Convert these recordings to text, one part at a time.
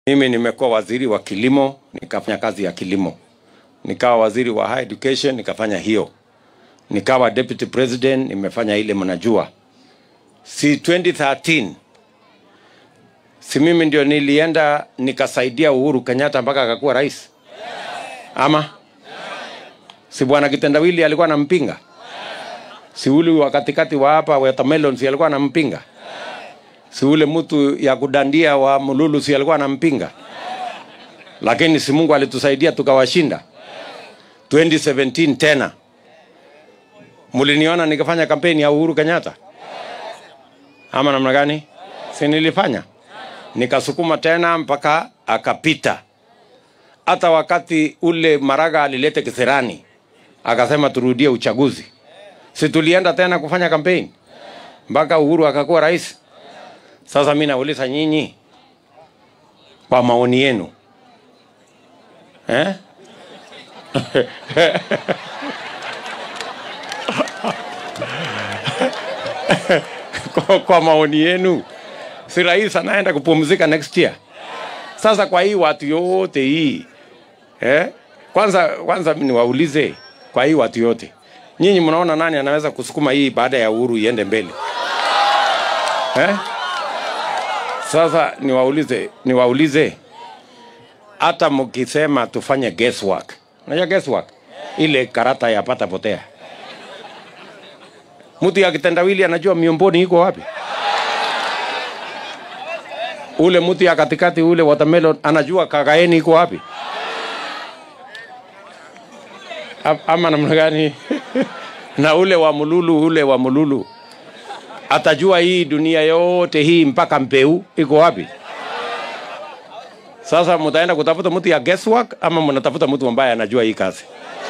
Mimi nimekuwa waziri wa kilimo, nikafanya kazi ya kilimo. Nikawa waziri wa higher education, nikafanya hiyo. Nikawa deputy president, nimefanya ile mnajua. Si 2013 si mimi ndio nilienda nikasaidia Uhuru Kenyatta mpaka akakuwa rais, ama si bwana Kitendawili alikuwa anampinga? Si ule wa katikati wa hapa watermelon si alikuwa anampinga? Si ule mtu ya kudandia wa Mululu si alikuwa anampinga? Lakini si Mungu alitusaidia tukawashinda. 2017 tena muliniona nikafanya kampeni ya Uhuru Kenyatta ama namna gani? Si nilifanya nikasukuma tena mpaka akapita. Hata wakati ule Maraga alilete kisirani akasema turudie uchaguzi, si tulienda tena kufanya kampeni mpaka Uhuru akakuwa rais. Sasa mi nauliza nyinyi, kwa maoni yenu eh? kwa, kwa maoni yenu si rais anaenda kupumzika next year? Sasa kwa hii watu yote hii eh? Kwanza kwanza niwaulize kwa hii watu yote, nyinyi mnaona nani anaweza kusukuma hii baada ya Uhuru iende mbele eh? Sasa niwaulize niwaulize, hata mkisema tufanye guesswork, unajua guesswork ile karata ya pata potea, mtu ya kitendawili anajua miomboni iko wapi? ule mtu ya katikati ule watermelon anajua kakaeni iko wapi? A- Ama namna gani? na ule wa mululu ule wa mululu atajua hii dunia yote hii mpaka mpeu iko wapi? Sasa mtaenda kutafuta mtu ya guesswork ama mnatafuta mtu ambaye anajua hii kazi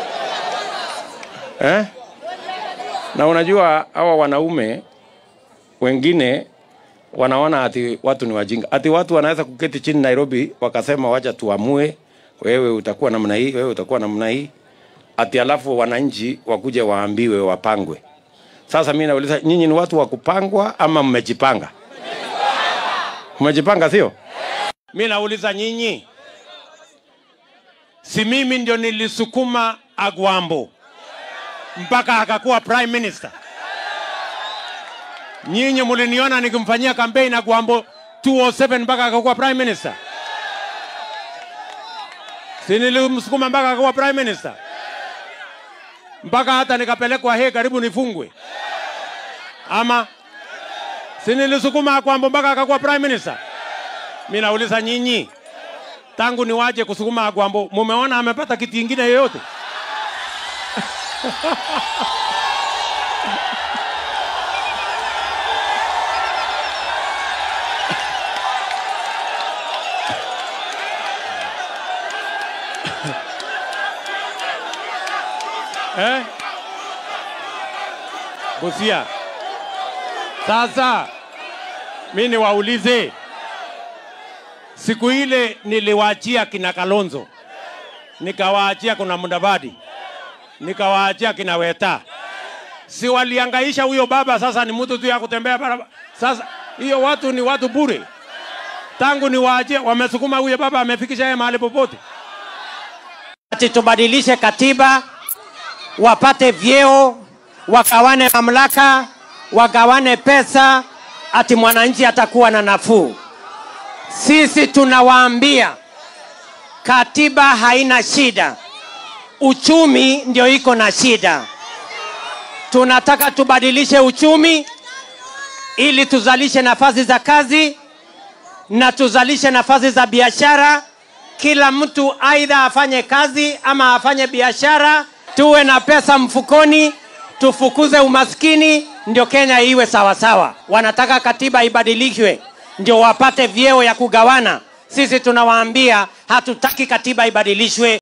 eh? Na unajua hawa wanaume wengine wanaona ati watu ni wajinga, ati watu wanaweza kuketi chini Nairobi wakasema wacha tuamue, wewe utakuwa namna hii, wewe utakuwa namna hii, ati alafu wananchi wakuje waambiwe wapangwe. Sasa mimi nauliza nyinyi, ni watu wa kupangwa ama mmejipanga? Mmejipanga sio? Mimi nauliza nyinyi, si mimi ndio nilisukuma Agwambo mpaka akakuwa prime minister? Nyinyi muliniona nikimfanyia kampeni Agwambo 207 mpaka akakuwa prime minister? Si nilimsukuma mpaka akakuwa prime minister? Mpaka hata nikapelekwa he karibu nifungwe, ama si nilisukuma Agwambo mpaka akakuwa prime minister? Mi nauliza nyinyi, tangu niwaje kusukuma Agwambo, mumeona amepata kiti ingine yoyote? eh? Busia. Sasa mi niwaulize, siku ile niliwaachia kina Kalonzo, nikawaachia kuna Mudavadi, nikawaachia kina Weta, si waliangaisha huyo baba? Sasa ni mtu tu ya kutembea barabara. Sasa hiyo watu ni watu bure, tangu niwaachie wamesukuma huyo baba, amefikisha yeye mahali popote. ati tubadilishe katiba, wapate vyeo, wagawane mamlaka, wagawane pesa, ati mwananchi atakuwa na nafuu. Sisi tunawaambia katiba haina shida, uchumi ndio iko na shida. Tunataka tubadilishe uchumi ili tuzalishe nafasi za kazi na tuzalishe nafasi za biashara. Kila mtu aidha afanye kazi ama afanye biashara, tuwe na pesa mfukoni, tufukuze umaskini, ndio Kenya iwe sawasawa. Wanataka katiba ibadilishwe ndio wapate vyeo ya kugawana. Sisi tunawaambia hatutaki katiba ibadilishwe.